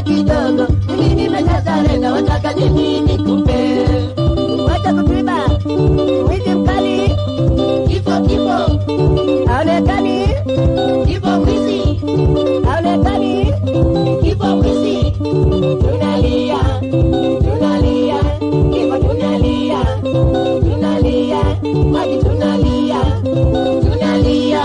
kidogo, mimi nimeshasarenda, wataka nini nikupe? Wacha kutuiba, mwizi mkali, kifo kifo, haonekani, kifo mwizi, haonekani, kifo mwizi, tunalia, tunalia, kifo tunalia, tunalia, maji tunalia, tunalia.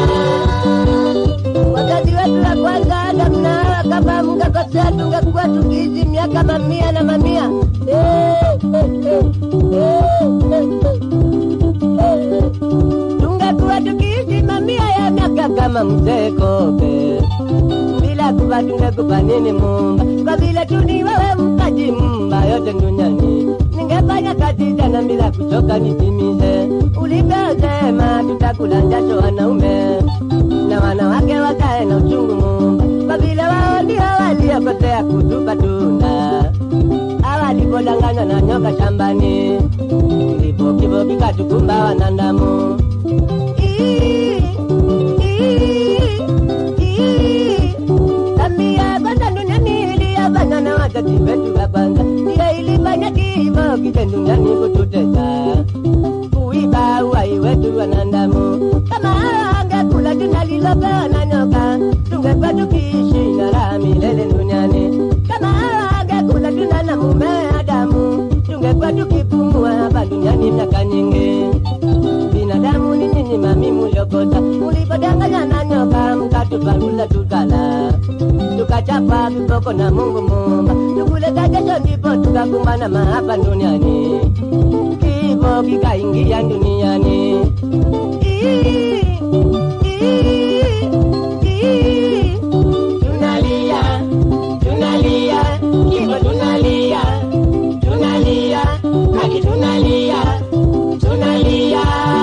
Wazazi wetu wa kwanza Adamu na Hawa, kama mngekosea tungekuwa tukiishi miaka mamia na mamia. Eh, eh, eh, eh, eh, eh. Tungekuwa tukiishi mamia ya miaka kama mzee Kobe bila kuva tungekupa nini Mumba? Kwa vile tu ni wewe mpaji mumba yote duniani, ningefanya kazi jana bila kuchoka nitimize ulivyosema, tutakula jasho wanaume na wanawake wakae na uchungu Mumba, kwa vile wao ndio waliokotea kutupa tunda awalipodanganywa na nyoka shambani, ndivyo kifo kikatukumba wanadamu. Ii, ii, ii. Tabia kwanza duniani iliyofanywa na wazazi wetu wa kwanza, ndiyo ilifanya kifo kije duniani kututesa, kuiba uhai wetu wanadamu. Kama angekula tunda lilopewa na nyoka, tungekuwa tukiishi na raha milele duniani. Kama angekula tunda na mume Adamu, tungekuwa tukipumua hapa duniani miaka nyingi binadamu ni nyinyi mami muliokosa, mulipodanganya na nyoka mkatuparuza tukala, tukachapa viboko na Mungu Muumba, tukuleta kesho ndipo tukakumbana mahapa duniani, kifo kikaingia duniani. Ii, ii, ii. Tunalia, tunalia, kifo tunalia, tunalia, haki tunalia, tunalia.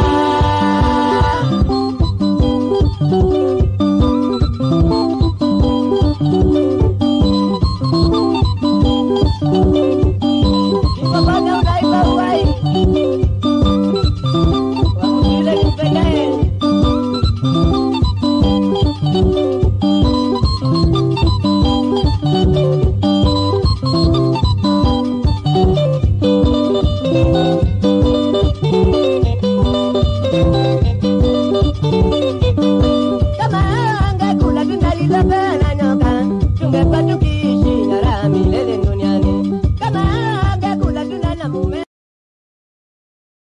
Kifo bwana unaiba uhai, wakutile nipendee.